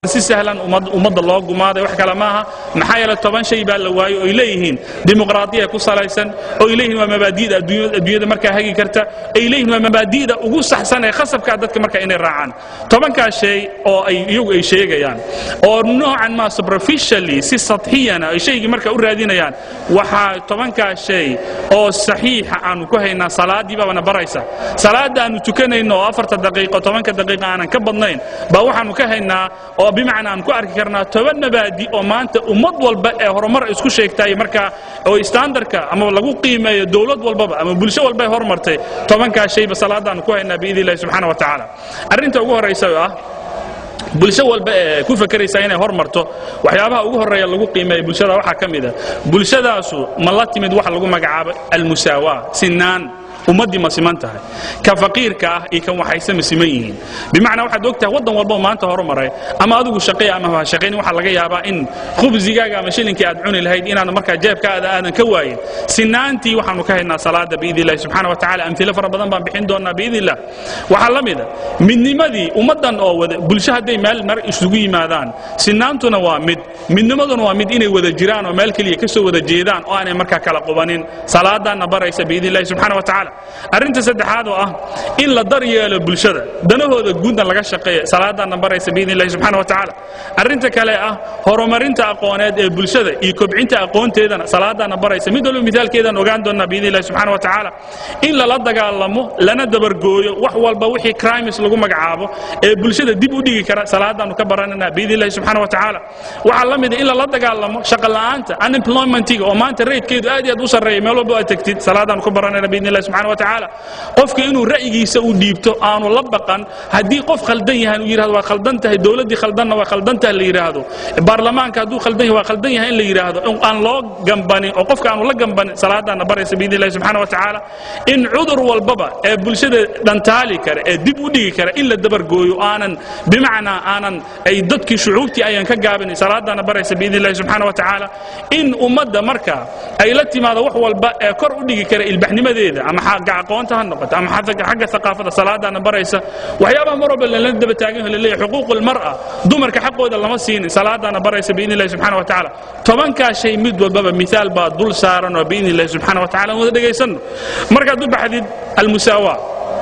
si sahlan ummadda loo gumaaday wax kale maaha maxaa yeele toban shay baa la waayo oy leeyihiin dimuqraadiya ku salaysan oy leeyihiin waa mabaadi'da adduunyada markaa hagi karta ay leeyihiin waa mabaadi'da ugu saxsan ee khasabkaa dadka marka inay raacaan tobankaa shay oo ay iyagu ay sheegayaan oo noocan ma superficially si sadxiyana ay shaygii marka u raadinayaan waxaa tobankaa shay oo saxiixa aanu ku haynaa salaaddii baabana baraysa salaadda aanu tukanayno oo afarta daqiiqo tobanka daqiiqa aanan ka badnayn baa waxaanu ka haynaa oo bimacnaa aan ku arki karnaa toban mabaadi oo maanta ummad walba ee horumar isku sheegtay markaa oo standardka ama lagu qiimeeyo dowlad walbaba ama bulsho walba ay hormartay tobankaa shayba salaadaanu ku haynaa biidni illahi subxaana wa tacaala arrinta ugu horraysa oo ah bulsho walba ee ku fakeraysa inay hormarto waxyaabaha ugu horreeya lagu qiimeeya bulshada waxaa ka mid a bulshadaasu ma la timid waxa lagu magacaabo almusaawaa sinaan ummaddii ma siman tahay ka faqiirka ah iyo kan waxayse ma siman yihiin bimacnaa waxaad og tahay waddan walba oo maanta horumaray ama adigu shaqeeya ama ha shaqaynin waxaa laga yaabaa in khubsigaaga ama shilinkii aad cuni lahayd inaad markaa jeebkaada aadan ka waayin sinaantii waxaanu ka haynaa salaada biidni illahi subxaana wa tacala amhilo fara badan baan bixin doonaa biidni illah waxaa la mida midnimadii ummaddan oo wada bulsho hadday meel mar isugu yimaadaan sinaantuna waa mid midnimaduna waa mid inay wada jiraan oo meel keliya ka soo wada jeedaan oo aanay markaa kala qubanin salaadaanna baraysa biidni illahi subxaana wa tacala arrinta saddexaad oo ah in la dar yeelo bulshada danahooda guudna laga shaqeeya salaadaanna baraysa biidni illahi subxaana wa tacaala arrinta kale ah horumarinta aqooneed ee bulshada iyo kobcinta aqoonteedana salaadaanna baraysa mid walba mithaalkeedaan ogaan doonnaa biidni illahi subxaana wa tacaala in lala dagaalamo lana dabargooyo wax walba wixii crimes lagu magacaabo ee bulshada dib u dhigi kara salaadaannu ka barananaa biidni illahi subxaana wa tacaala waxaa la mida in lala dagaalamo shaqa la'aanta unemploymentiga oo maanta raydkeedu aad iyo aad u sarreeya meel walba aad tegtid salaadaannu ka baranana biidni illahi subxaana wa tacaala qofka inuu ra'yigiisa u dhiibto aanu la baqan haddii qof khaldan yahay uu yidhahdo waa khaldan tahay dowladdii khaldanna waa khaldan tahay la yidhaahdo baarlamaanka hadduu khaldan yahay waa khaldan yahay in la yidhaahdo in aan loo gambanin oo qofka aanu la gambanin salaadaanna baraysa biidni illahi subxaana wa tacaala in cudur walbaba ee bulshada dhantaali kara ee dib u dhigi kara in la dabargooyo aanan bimacnaa aanan ay dadkii shucuubtii ayaan ka gaabinin salaadaanna baraysa biidni illahi subxaana wa tacaala in ummadda marka ay la timaado wax walba ee kor u dhigi kara ilbaxnimadeeda ama xagga aqoonta ha noqoto ama xagga thaqaafada salaadaana baraysa waxyaabaha mar walba lala daba taagan yaho laleeyahay xuquuq almar'a dumarka xaqooda lama siinin salaadaana baraysa biidni illahi subxana wa tacaala tobankaa shay mid walbaba mithaal baa dul saaran oo biidni illahi subxana wa tacala aan wada dhegaysanno markaad u baxdid almusaawaa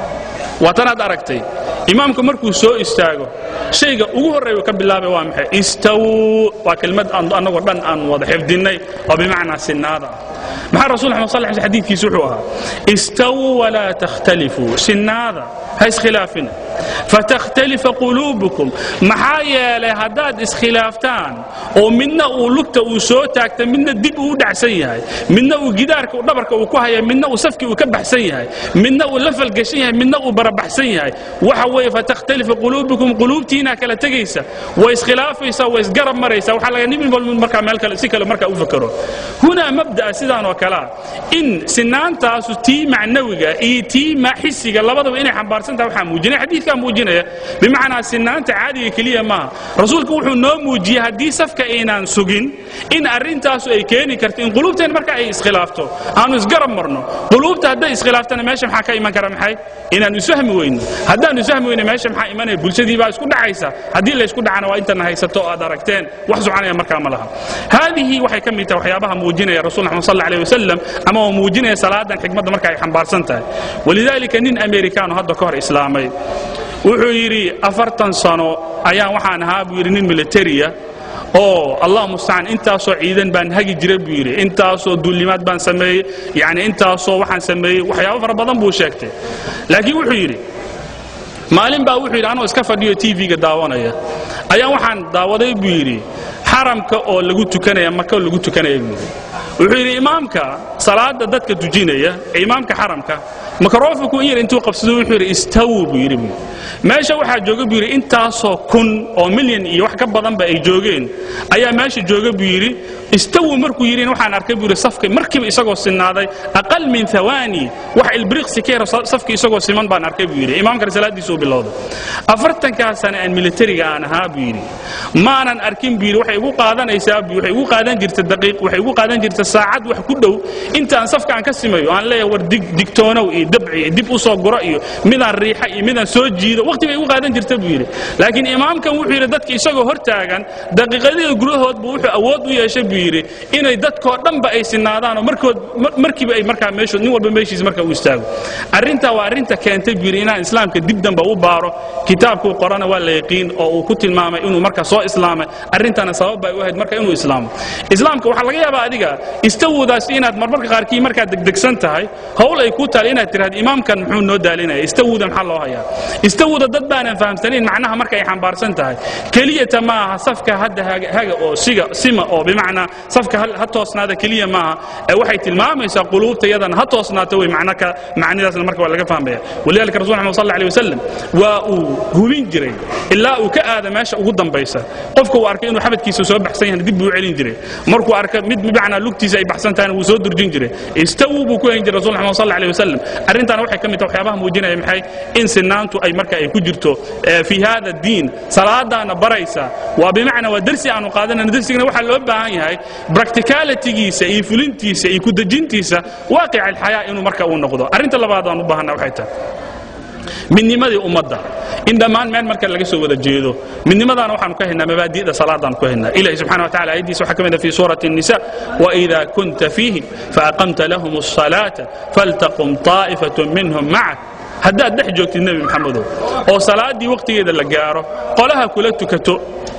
waa tanaad aragtay imaamku markuu soo istaago shayga ugu horreeya ka bilaabay waa maxay istawuu waa kelmad annagoo dhan aan wada xifdinnay oo bimacnaa sinnaada ah maxaa rasul axmed sal sl xadiidkiisu wuxuu ahaa istawuu walaa takhtalifuu sinnaada ha iskhilaafina fatakhtalifa quluubukum maxaa yeelay haddaad iskhilaaftaan oo midna uu lugta uu soo taagta midna dib uu u dhacsan yahay midna uu gidaarka dhabarka uu ku haya midna uu safkii uu ka baxsan yahay midna uu la falgashan yahay midna uu barabaxsan yahay waxa weeye fatakhtalifa quluubukum quluubtiinaa kala tegaysa way iskhilaafaysaa way isgarab maraysaa waxaa laga nin walba markaa meel kale si kale markaa u fakero hunaa mabda'a sidaan oo kalea in sinaantaasu tii macnawiga iyo tii xisiga labadaba inay xambaarsan tahay waxaa muujinaya xadiidkaa muujinaya bimacnaa sinaanta caadiga keliya maaha rasuulku wuxuu noo muujiyey haddii safka aynaan sugin in arrintaasu ay keeni karto in quluubteen marka ay iskhilaafto aanu isgarab marno quluubta hadday iskhilaaftana meesha maxaa ka iman kara maxay inaanu isfahmi weyno haddaanu isfahmi weyno meesha maxaa imanaya bulshadii baa isku dhacaysa haddii laysku dhacana waa intana haysato oo aad aragteen wax soconaya markaa ma laha haadihi waxay ka mid tahay waxyaabaha muujinaya rasul axmed sal alيه wasalam ama oo muujinaya salaadan xikmadda marka ay xambaarsan tahay walidaalika nin amerikaano hadda ka hor islaamay wuxuu yidhi afartan sano ayaan waxaan ahaa buu yidhi nin militariya oo allah mustacaan intaasoo ciidan baan hagi jira buu yidhi intaasoo duulimaad baan sameeyey yani intaasoo waxaan sameeyey waxyaabo fara badan buu sheegtay laakiin wuxuu yidhi maalin baa wuxuu yidhi anoo iska fadhiyo tv-ga daawanaya ayaan waxaan daawaday buu yidhi xaramka oo lagu tukanaya maka oo lagu tukanaya buu yidhi wuxuu yidhi imaamka salaada dadka tujinaya ee imaamka xaramka makarofanku in yar intuu qabsado wuxuu yidhi istawu buu yidhi buu meesha waxaa jooga buu yidhi intaasoo kun oo milyan iyo wax ka badanba ay joogeen ayaa meesha jooga buu yidhi istawu markuu yidhi waxaan arkay buu yidhi safka markiiba isagoo sinaaday aqal min thawaani wax ilbriqsi ka yara safka isagoo siman baan arkay buu yidhi imaamkana salaadiisu u bilowday afartankaa sane aan militariga aan ahaa buu yidhi maanan arkin buu yidhi waxay igu qaadanaysaa buu waxay igu qaadan jirta daqiiq waxay igu qaadan jirta saacad wax ku dhow intaan safka aan ka simayo aan leeyahay war dig digtoonow iyo dabci iyo dib u soo guro iyo midaan riixa iyo midaan soo jiido waqti bay igu qaadan jirta buu yidhi laakiin imaamkan wuxuu yidhi dadka isagoo hor taagan daqiiqadii gudahood buu wuxuu awood u yeeshay buu yidhi inay dadkoo dhanba ay sinaadaan oo markood markiiba ay markaa meeshood nin walba meeshiisa marka u istaago arrintaa waa arrinta keentay buu yidhi inaan islaamka dib damba u baaro kitaabkuu qorana waa la yaqiin oo uu ku tilmaamay inuu marka soo islaamay arrintana sabab bay u ahayd marka inuu islaamo islaamka waxaa laga yaabaa adiga istawoodaas inaad marmarka qaarkii markaad degdegsan tahay howl ay ku taal inaad tidhahdo imaamkan muxuu noo daalinaya istawooda maxaa loo hayaa istawooda dad baanan fahamsanayn macnaha marka ay xambaarsan tahay keliyata ma aha safka hadda haga oo siga sima oo bimacnaa safka ha toosnaada keliya maaha ee waxay tilmaamaysaa quluubta iyadana ha toosnaato wey macna ka macnidaasna marka waa laga fahmaya walidalika rasul maxamed sal alay wasalam waa uu hubin jiray ilaa uu ka aada meesha ugu dambaysa qofka uu arkay inuu xabadkiisa soo baxsan yahay dib buu u celin jiray markuu arka mid bimacnaa lugtiisa ay baxsan tahayna wuu soo durjin jiray istawu buu ku hayn jiray rasul maxamed sal alay wasalam arrintaana waxay ka mid tahay waxyaabaha muujinaya maxay in sinaantu ay marka ay ku jirto fi hada diin salaadaana baraysa waa bimacnaa waa dersi aanu qaadanayno dersigana waxaa loo baahan yahay practicalitygiisa iyo fulintiisa iyo kudejintiisa waaqic alxayaa inuu marka uu noqdo arrinta labaad aan u baahanna waxay tahay midnimadii ummadda in dhammaan meel marka laga soo wada jeedo midnimadaana waxaanu ka haynaa mabaadi'da salaadaanu ka haynaa ilahi subxana wa tacala ayaddiisa waxaa ka mid ah fi suurati الnisa وإida kunta fiihim faaqamta lahum الصalaaةa faltaqum طaa'ifaة minhum macak haddaad dhex joogtid nebi maxamedow oo salaaddii wakhtigeeda la gaaro qolaha kula tukato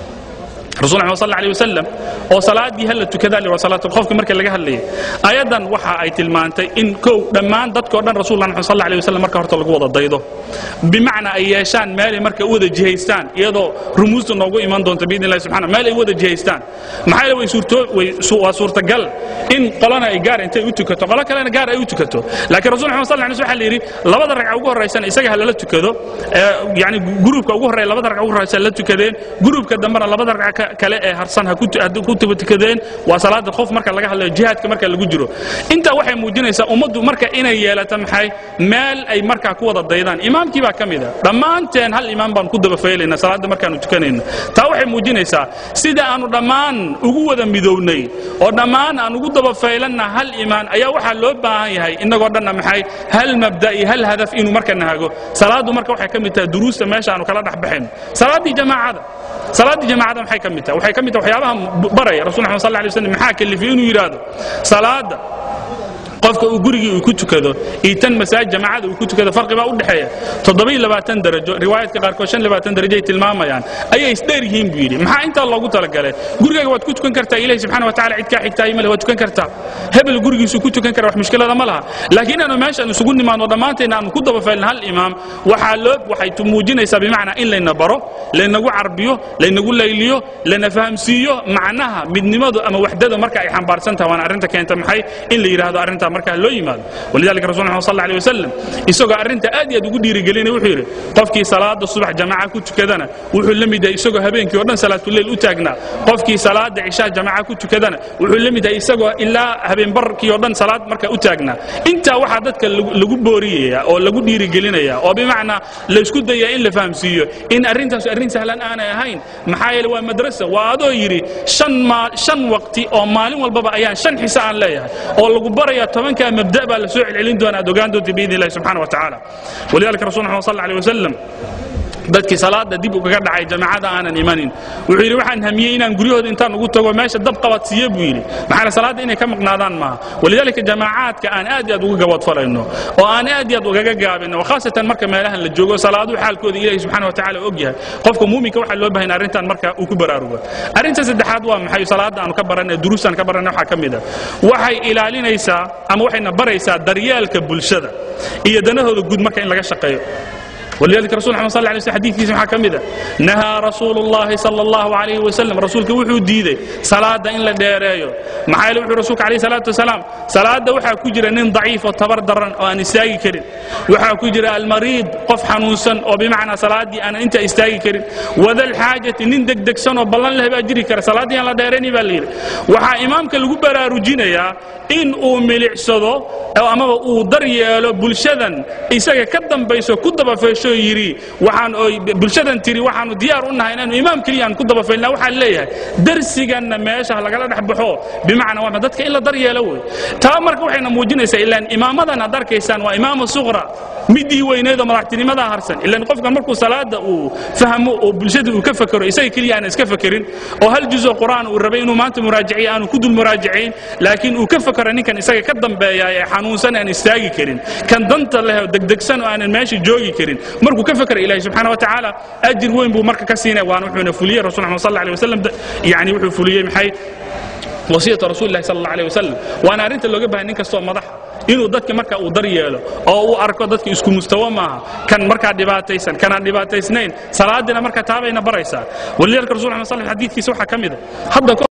rasul maxmed sal alيه wasalam oo salaaddii hala tukadaa li salaatulkhofka marka laga hadlayay ayadan waxa ay tilmaantay in kow dhammaan dadkoo dhan rasulullah maxmed sal alيه wasalam marka horta lagu wada daydo bimacnaa ay yeeshaan meelay marka u wada jihaystaan iyadoo rumuusta noogu iman doonta biidn illahi subxana meel ay u wada jihaystaan maxaa yeele way suurtoo way waa suurtagal in qolana ay gaar intay u tukato qolo kalena gaar ay u tukato laakiin rasul maxmed sal alay waxa la yidhi labada ragca ugu horraysana isaga ha lala tukado yani gruubka ugu horreeya labada ragca ugu horraysa la tukadeen gruubka dambena labada ragca kale ee harsan ha ku tubatukadeen waa salaada qof marka laga hadlayo jihaadka marka lagu jiro intaa waxay muujinaysaa ummaddu marka inay yeelato maxay meel ay markaa ku wada daydaan imaamkii baa ka mid a dhammaanteen hal imaam baan ku daba faylayna salaadda markaanu tukanayno taa waxay muujinaysaa sida aanu dhammaan ugu wada midownay oo dhammaan aan ugu daba faylanna hal imaan ayaa waxaa loo baahan yahay innagoo dhanna maxay hal mabda iyo hal hadaf inuu marka nahago salaaddu marka waxay ka mid tahay duruusta meesha aanu kala dhex baxayno salaaddii jamaacada salaaddii jamaacada maxay ka mid tahay waxay ka mid tahay waxyaabaha baraya rasul maxamed sal alay wasallam maxaa kalifay inuu yidhaahdo salaadda qofka uu gurigii uu ku tukado iyo tan masaajid jamaacada uu ku tukado farqi baa u dhexeeya toddobiyo labaatan darajo riwaayadka qaarkood shan labaatan darajo ay tilmaamayaan ayay isdheer yihiin buu yidhi maxaa intaa loogu talagalay gurigaaga waad ku tukan kartaa ilahi subxana wa tacala cid kaa xigtaayo male waad tukan kartaa hebel gurigiisuu ku tukan kara wax mushkilada ma laha laakiin aanu meeshaan isugu nimaadno dhammaanteenna aanu ku dabafaylna hal imaam waxaa loo waxay muujinaysaa bimacnaa in layna baro laynagu carbiyo laynagu layliyo lana fahamsiiyo macnaha midnimadu ama waxdada marka ay xambaarsan tahay waana arrinta keenta maxay in la yidhaahdo arrintaa markaa loo yimaado walidalika rasul maxamed sal alay wasalam isagoo arrinta aad iyo aad ugu dhiirigelinaya wuxuu yidhi qofkii salaada subax jamaaca ku tukadana wuxuu la mid yahay isagoo habeenkii oo dhan salaatuleyl u taagnaa qofkii salaada cishaa jamaaca ku tukadana wuxuu la mid yahay isagoo ilaa habeenbarkii oo dhan salaad marka u taagnaa intaa waxaa dadka lagu booriyaya oo lagu dhiirigelinaya oo bimacnaa laysku daya in la fahamsiiyo in arrintaas arrin sahlan aanay ahayn maxaa yeele waa madrasa waa adoo yidhi shan waqti oo maalin walbaba ayaan shan xise aan leeyahay oo lagu baraya tobankaa mabda baa la soo celcelin doona aad ogaan doonta biidn illahi subxana wa tacaala walidalika rasul maxamed sal alay wasalam dadkii salaada dib ugaga dhacay jamaacada aanan imanin wuxuu yidhi waxaan hamiyey inaan guryahooda intaan ugu tago meesha dab qabadsiiye buu yidhi maxaana salaadda inay ka maqnaadaan maaha walidaalika jamaacaadka aan aad iyo aad uga gabadfalayno oo aan aad iyo aad ugaga gaabino khaasatan marka meelahan la joogo salaaduhu xaalkooda ilahi subxana wa tacala og yahay qofka muuminka waxaa loo bahan arrintan marka uu ku baraarugo arrinta saddexaad waa maxay salaadda aanu ka baranay duruustaan ka baranay waxaa ka mid a waxay ilaalinaysaa ama waxayna baraysaa daryeelka bulshada iyo danahooda guud marka in laga shaqeeyo ولذلك رسول محمد صلى الله عليه وسلم حديث waxaa ka mida nahaa rasuulu llahi sala allahu calayhi wasalam rasuulka wuxuu diiday salaada in la dheereeyo maxaa yeele wuxuu rasuulka calayhi salaatu wasalaam salaada waxaa ku jira nin daciif oo tabar daran oo aan istaagi karin waxaa ku jira almariid qof xanuunsan oo bimacnaa salaaddii aanan intaa istaagi karin wadalxaajati nin degdegsan oo ballan leh baa jiri kara salaaddii aan la dheerayni baa la yidhi waxaa imaamka lagu baraarujinayaa in uu milicsado amaba uu dar yeelo bulshadan isaga ka dambayso ku dabafeesho yidhi waxaan bulshadan tiri waxaanu diyaar u nahay inaanu imaam keliya aan ku dabafaylna waxaan leeyahay darsiganna meesha lagala dhex baxo bimacnaa waa dadka in la dar yeelo wey taa marka waxayna muujinaysaa ilaan imaamadan aad arkaysaan waa imaama suqra midii weyneed oo madaxtinimadaa harsan ilaan qofkan markuu salaada uu fahmo oo bulshada uu ka fakero isaga keliya aan iska fakerin oo hal juzo qur'aan uu rabay inuu maanta muraajaciyo aanu ku dul muraajacayn laakiin uu ka fakero ninkan isaga ka dambeeya ee xanuunsan aan istaagi karin kan danta leh oo degdegsan oo aanan meesha joogi karin markuu ka fakera ilahi subxaana wa tacaala ajir weyn buu marka ka siinaya waana wuxuuna fuliyey rasul maxamed sal alay wasalam yani wuxuu fuliyey maxay wasiyata rasuuli lahi sal alla alيh wasalam waana arrinta looga bahay nin kastoo madaxa inuu dadka marka uu dar yeelo oo uu arko dadka isku mustawo maaha kan markaa dhibaataysan kanaan dhibaataysnayn salaadina marka taabayna baraysaa walidalika rasul maxamed sal xadiidkiisa waxaa ka mida hadda